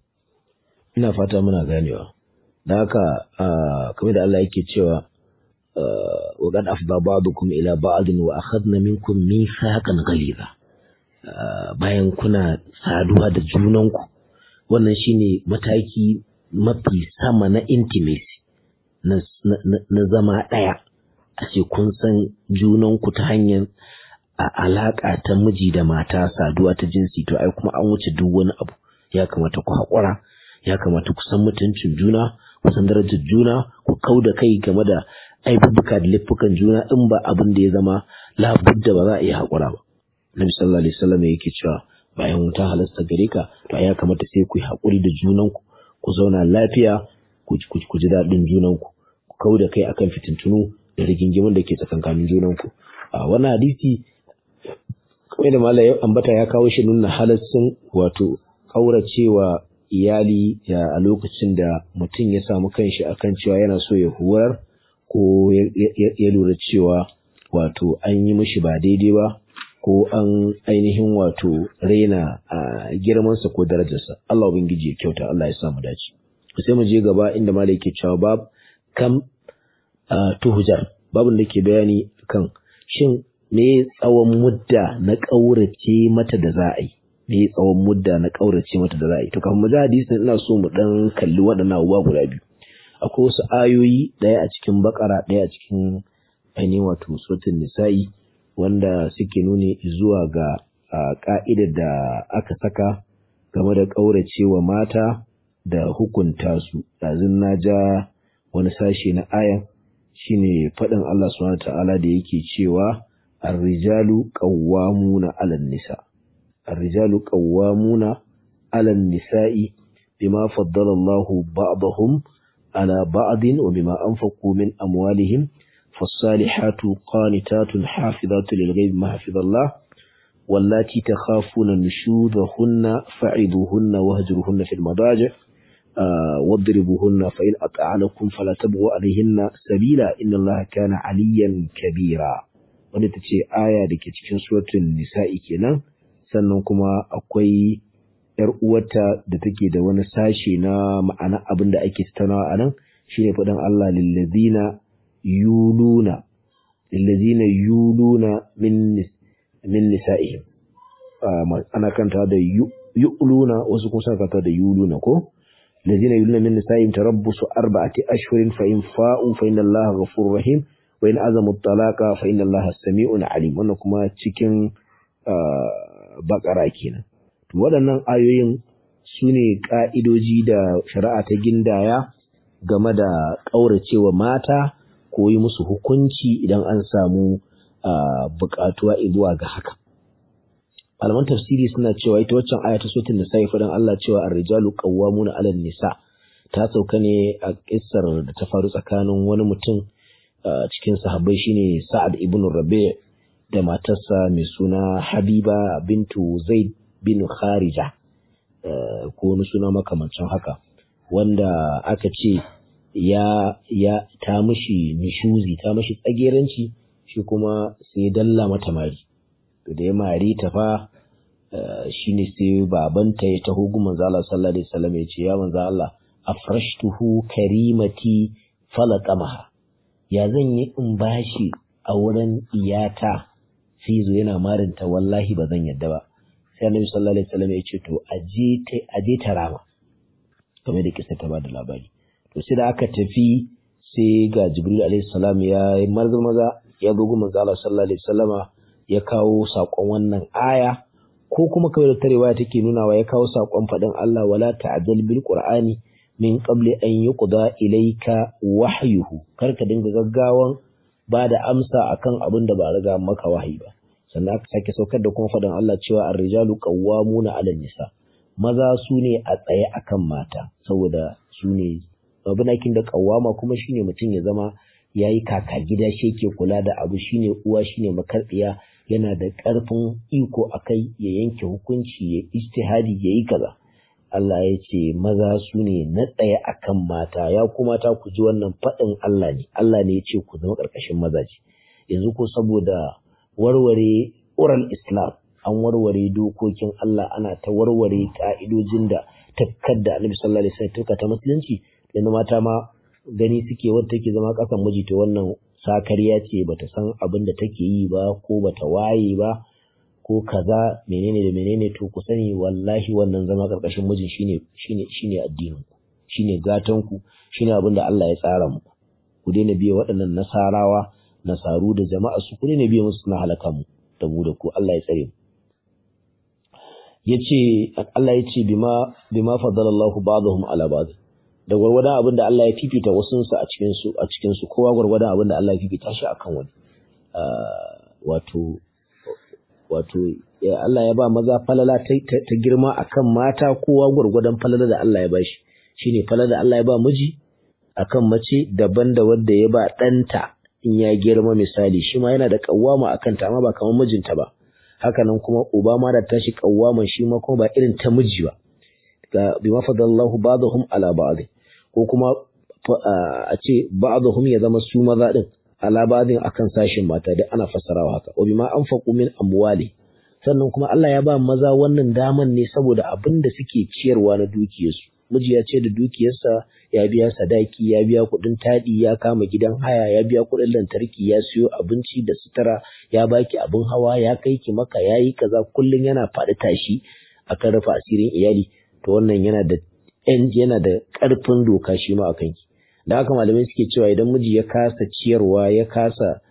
ina fata muna ganewa da haka kamar da Allah yake cewa wa qad afda ba'dukum ila ba'din wa akhadna minkum mithaqan ghaliza bayan kuna saduwa da junanku wannan shine mataki mafi sama na intimacy na zama ɗaya a ce kun san junanku ta hanyar a alaƙa ta miji da mata saduwa ta jinsi to ai kuma an wuce duk wani abu ya kamata ku haƙura ya kamata ku san mutuncin juna ku san darajar juna ku kau da kai game da aibubuka da laifukan juna in ba abin da ya zama labudda ba za a iya haƙura ba Nabi sallallahu alaihi wasallam yake cewa bayan wuta halasta gare ka to ya kamata sai ku yi haƙuri da junanku ku zauna lafiya ku ji daɗin junanku ku kau da kai akan fitintunu da rigingimin da ke tsakankanin junanku a wannan hadisi kamar da malai ambata ya kawo shi nuna halassun wato kauracewa iyali a lokacin da mutum ya samu kanshi akan cewa yana so ya horar ko ya lura cewa wato an yi mishi ba daidai ba ko an ainihin wato raina a girmansa ko darajarsa Allah ubangiji ya kyauta Allah ya sa mu dace sai mu je gaba inda malai yake cewa bab kam tuhujar babun da ke bayani kan shin me tsawon mudda na ƙaurace mata da za a yi me tsawon mudda na ƙaurace mata da za a yi to kafin mu ji hadisin ina so mu dan kalli waɗannan abubuwa guda biyu akwai wasu ayoyi ɗaya a cikin bakara ɗaya a cikin ainihin wato suratul nisa'i wanda suke nuni zuwa ga ka'idar da aka saka game da ƙauracewa mata da hukunta su ɗazun na ja wani sashe na aya shine faɗin Allah subhanahu ta'ala da yake cewa ar-rijalu qawwamuna 'alan nisa ar-rijalu qawwamuna 'alan nisa'i bima faddala Allahu ba'dahum 'ala ba'din wa bima anfaqu min amwalihim فالصالحات قانتات حافظات للغيب ما حفظ الله واللاتي تخافون نشوذهن فعظوهن واهجروهن في المضاجع آه واضربوهن فإن أطعنكم فلا تبغوا عليهن سبيلا إن الله كان عليا كبيرا wanda ta ce aya da ke cikin suratul nisa'i kenan sannan kuma akwai ‘yar uwarta da take da wani sashe na ma'ana abin da ake tattaunawa a nan shine faɗin Allah lillazina yuluna lillazina yuluna min min nisa'ihim ana kanta da yu'luna wasu kuma suna kanta da yuluna ko lillazina yuluna min nisa'ihim tarabbusu arba'ati ashhurin fa in fa'u fa inna Allaha ghafurur rahim wa in azamu talaqa fa inna Allaha sami'un alim wannan kuma cikin bakara kenan waɗannan ayoyin su ne ƙa'idoji da shari'a ta gindaya game da ƙauracewa mata ko yi musu hukunci idan an samu buƙatuwa zuwa ga haka. Malaman tafsiri suna cewa ita waccan aya ta sotin nisa ya faɗin Allah cewa ar-rijalu qawwamuna 'alan nisa ta sauka ne a kissar da ta faru tsakanin wani mutum cikin sahabbai shine Sa'ad ibn Rabi' da matarsa mai suna Habiba bintu Zaid bin Kharija ko wani suna makamancin haka wanda aka ce ya ya ta mishi nishuzi ta mishi tsageranci shi kuma sai dalla mata mari to da ya mari ta fa shine sai babanta ya taho gu manzo Allah sallallahu alaihi wasallam ya ce ya manzo Allah afrashtuhu karimati falaqamaha ya zan yi in bashi a wurin iyata sai zo yana marinta wallahi ba zan yadda ba sai annabi sallallahu alaihi wasallam ya ce to aje ta aje ta rama kamar da kisa ta ba da labari to sai da aka tafi sai ga jibril alaihi salam ya yi maza maza ya zo gumin zala sallallahu alaihi wasallama ya kawo sakon wannan aya ko kuma kawai da tarewa take nunawa ya kawo sakon faɗin Allah wala ta'jal bil qur'ani min qabli an yuqda ilayka wahyuhu kar ka dinga gaggawan ba da amsa akan abin da ba riga maka wahayi ba sannan aka sake saukar da kuma faɗin Allah cewa ar-rijalu qawwamuna 'ala nisa maza su ne a tsaye akan mata saboda su ne abinakin da qawwama kuma shine mutum ya zama yayi kaka gida shi yake kula da abu shine uwa shine makarbiya yana da ƙarfin iko akai ya yanke hukunci ya ijtihadi ya yi kaza Allah ya ce maza su ne na tsaye akan mata ya kuma ta ku ji wannan faɗin Allah ne Allah ne ya ce ku zama ƙarƙashin mazaje yanzu ko saboda warware oral islam an warware dokokin Allah ana ta warware ka'idojin da takkar da Annabi sallallahu alaihi wasallam ta musulunci yanzu mata ma gani suke wadda take zama ƙasan miji to wannan sakariya ce bata san abin da take yi ba ko bata waye ba ko kaza menene da menene to ku sani wallahi wannan zama karkashin mijin shine shine shine addinin ku shine gatan ku shine abin da Allah ya tsara muku ku daina biye waɗannan nasarawa nasaru da jama'a su ku daina biye musu suna halaka mu da mu da ku Allah ya tsare mu yace Allah yace bima bima fadalallahu ba'dahum ala ba'd da gwargwadon abin da Allah ya fifita wasunsu a cikin su a cikin su kowa gwargwadon abin da Allah ya fifita shi akan wani wato wato Allah ya ba maza falala ta girma akan mata kowa gwargwadon falala da Allah ya ba shi shine falala da Allah ya ba miji akan mace daban da wanda ya ba ɗanta in ya girma misali shi ma yana da kawwama akan ta amma ba kamar mijinta ba haka nan kuma uba ma da tashi kawwama shi ma kuma ba irin ta miji ba ga bima fadallahu ba'dahum ala ba'd ko kuma a ce ba'dahum ya zama su maza din ala ba'dhin akan sashin mata da ana fassarawa haka wa bima anfaqu min amwali sannan kuma Allah ya ba maza wannan daman ne saboda abin da suke ciyarwa na dukiyarsu miji ya ce da dukiyarsa ya biya sadaki ya biya kuɗin taɗi ya kama gidan haya ya biya kuɗin lantarki ya siyo abinci da sutura ya baki abin hawa ya kai ki maka ya yi kaza kullum yana faɗi tashi akan rufe asirin iyali to wannan yana da yana da ƙarfin doka shi ma akan ki da haka malamai suke cewa idan miji ya kasa ciyarwa ya kasa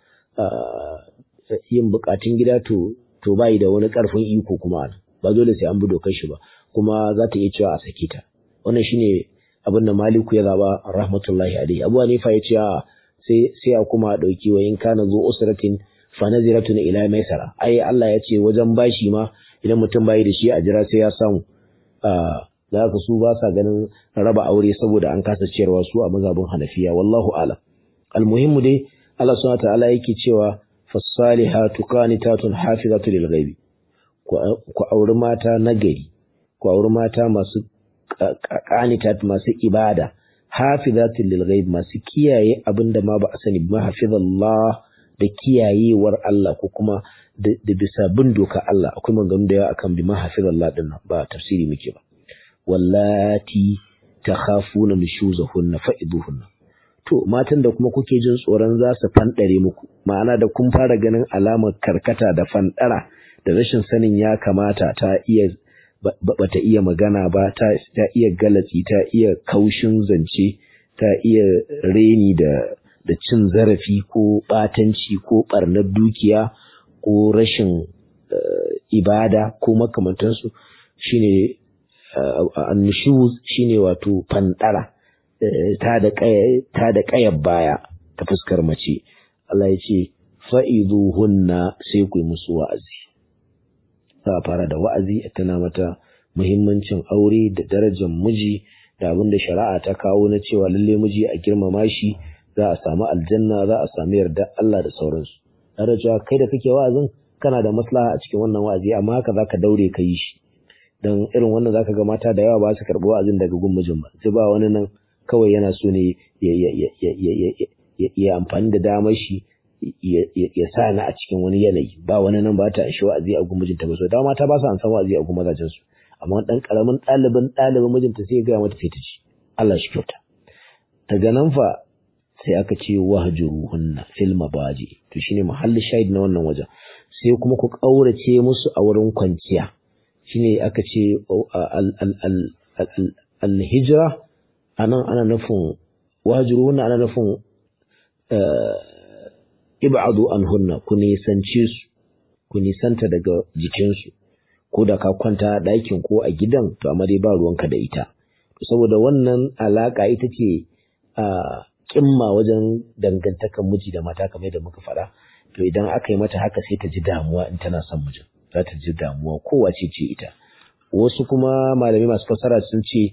yin bukatun gida to to bai da wani ƙarfin iko kuma ba dole sai an bi dokar shi ba kuma za ta iya cewa a sake ta wannan shine abin da Maliku ya zaba rahmatullahi alaihi Abu Hanifa ya ce sai sai a kuma dauki wa in kana zu usratin fa naziratun ila maisara ai Allah ya ce wajen bashi ma idan mutum bai da shi a jira sai ya samu da haka su ba sa ganin raba aure saboda an kasa ciyarwa su a mazhabin Hanafiya wallahu a'lam almuhimmu dai Allah subhanahu wa ta'ala yake cewa fasalihatu qanitatun hafizatu lil ghaibi ku auri mata nagari ku auri mata masu qanitat masu ibada hafizatul lil ghaib masu kiyaye abinda ma ba a sani ba hafizallah da kiyayewar Allah ko kuma da bisa bin doka Allah akwai maganganu da yawa akan bi ma hafizallah din ba tafsiri muke ba wallati takhafuna nushuzahunna fa'iduhunna to matan da kuma kuke jin tsoron za su fandare muku ma'ana da kun fara ganin alamar karkata da fandara da rashin sanin ya kamata ta iya bata iya magana ba ta iya galatsi ta iya kaushin zance ta iya reni da da cin zarafi ko batanci ko barnar dukiya ko rashin ibada ko makamantansu shine annushuz shine wato fandara ta da ta da kayar baya ta fuskar mace Allah ya ce fa'iduhunna sai ku yi musu wa'azi za a fara da wa'azi a tana mata muhimmancin aure da darajar miji da abin da shari'a ta kawo na cewa lalle miji a girmama shi za a samu aljanna za a samu yarda Allah da sauransu tare cewa kai da kake wa'azin kana da maslaha a cikin wannan wa'azi amma haka zaka daure ka yi shi dan irin wannan zaka ga mata da yawa ba su karɓi wa'azin daga gun mijin ba sai ba wani nan kawai yana so ne ya amfani da damar shi ya sa ni a cikin wani yanayi ba wani nan ba ta shi wa'azi a gun mijinta ba so da mata ba su an san wa'azi a gun mazajen su amma dan karamin ɗalibin ɗalibin mijinta sai ya gaya mata sai ta ci Allah shi kyauta daga nan fa sai aka ce wahjuruhunna fil mabaji to shine mahallin shahid na wannan wajen sai kuma ku kaurace musu a wurin kwanciya shine aka ce al hijra anan ana nufin wahjuruhunna ana nufin ib'adu anhunna ku nisance su ku nisanta daga jikinsu ko da ka kwanta a ɗakin ko a gidan to amma dai ba ruwanka da ita saboda wannan alaka ita ce a kimma wajen dangantakan miji da mata kamar da muka faɗa to idan aka yi mata haka sai ta ji damuwa in tana son mijin za ta ji damuwa kowace ce ita wasu kuma malamai masu fasara sun ce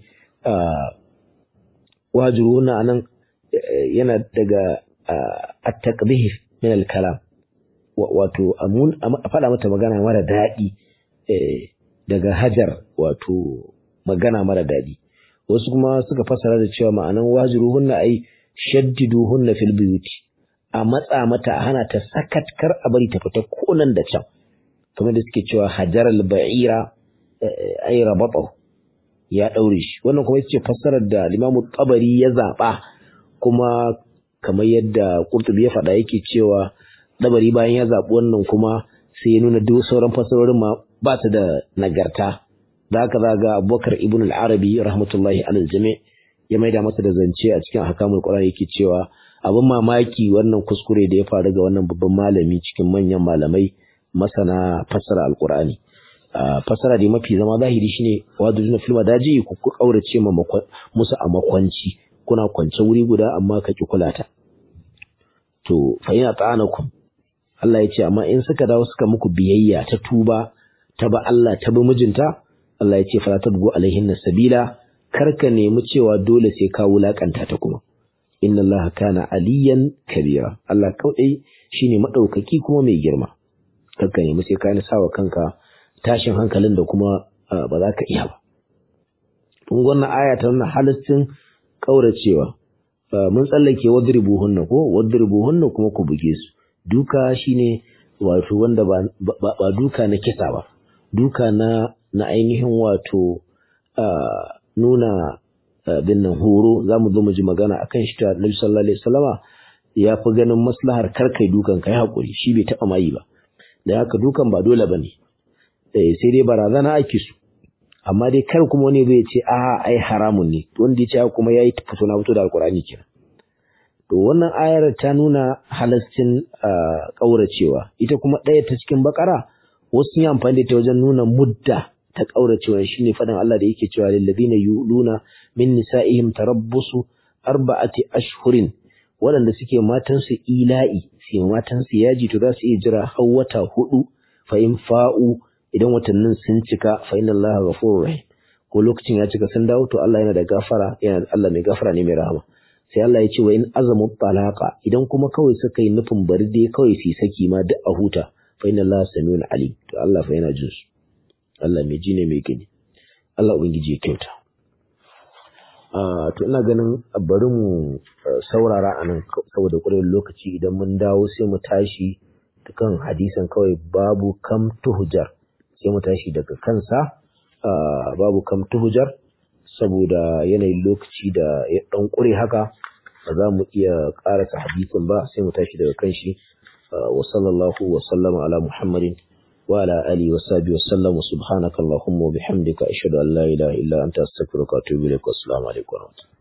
wajiruna anan yana daga at-taqbih min al-kalam wato a faɗa mata magana mara daɗi daga hajar wato magana mara daɗi wasu kuma suka fasara da cewa ma'anan wajiruhunna ai shaddiduhunna fil buyuti a matsa mata a hana ta sakat kar a bari ta fita ko nan da can kamar da suke cewa hajar al-ba'ira ai rabata ya daure shi wannan kuma yace fassarar da Limamu Tabari ya zaba kuma kamar yadda Qurtubi ya faɗa yake cewa Tabari bayan ya zabi wannan kuma sai ya nuna duk sauran fassarorin ma ba su da nagarta da haka za ga Abubakar ibn al-Arabi rahmatullahi alal jami' ya maida masa da zance a cikin ahkamul Qur'an yake cewa abin mamaki wannan kuskure da ya faru ga wannan babban malami cikin manyan malamai masana fassara alqur'ani fassara da mafi zama zahiri shine wadujuna fil madaji ku ku kaurace ma musu a makwanci kuna kwance wuri guda amma ka ki kula ta to fa ina ta'anakum Allah ya ce amma in suka dawo suka muku biyayya ta tuba ta ba Allah ta bi mijinta Allah ya ce fala tabgu alaihin sabila karka nemi cewa dole sai ka wulakanta ta kuma inna Allah kana aliyan kabira Allah kawai shine madaukaki kuma mai girma karka nemi sai ka sawa kanka tashin hankalin da kuma ba za ka iya ba kun wannan aya ta nuna halittin kauracewa mun tsallake wadribuhunna ko wadribuhunna kuma ku buge su duka shine wato wanda ba, ba, duka na kisa ba duka na na ainihin wato nuna bin nan horo za mu zo mu ji magana akan shi ta Nabi sallallahu alaihi wasallama ya fi ganin maslahar karkai dukan kai hakuri shi bai taɓa mayi ba da haka dukan ba dole bane sai dai barazana ake su amma dai kar kuma wani zai ce a ai haramun ne wanda ya ce kuma yayi fito na fito da alkurani kenan to wannan ayar ta nuna halascin kauracewa ita kuma ɗaya ta cikin bakara wasu yi amfani da ta wajen nuna mudda ta kauracewa shine faɗin Allah da yake cewa lil ladina yuluna min nisa'ihim tarabbusu arba'ati ashhurin waɗanda suke matansu ila'i sai matansu yaji to za su iya jira har wata hudu fa in fa'u idan watannin sun cika fa inna Allah ghafurur rahim ko lokacin ya cika sun dawo to Allah yana da gafara yana Allah mai gafara ne mai rahama sai Allah ya ce wa in azamu talaqa idan kuma kawai suka yi nufin bari dai kawai su saki ma duk a huta fa inna Allah samiun alim to Allah fa yana jin su Allah mai ji ne mai gani Allah ubangiji ya kyauta to ina ganin bari mu saurara a nan saboda ƙwarar lokaci idan mun dawo sai mu tashi kan hadisan kawai babu kam tuhujar sai mu tashi daga kansa babu kam tuhujar saboda yanayin lokaci da ya ɗan ƙure haka ba za mu iya ƙarasa hadisin ba sai mu tashi daga kan shi wa sallallahu wa sallama ala muhammadin wa ala alihi wa sahbihi wa sallam subhanaka allahumma wa bihamdika ashhadu an la ilaha illa anta astaghfiruka wa atubu ilaik wa assalamu alaikum wa rahmatullahi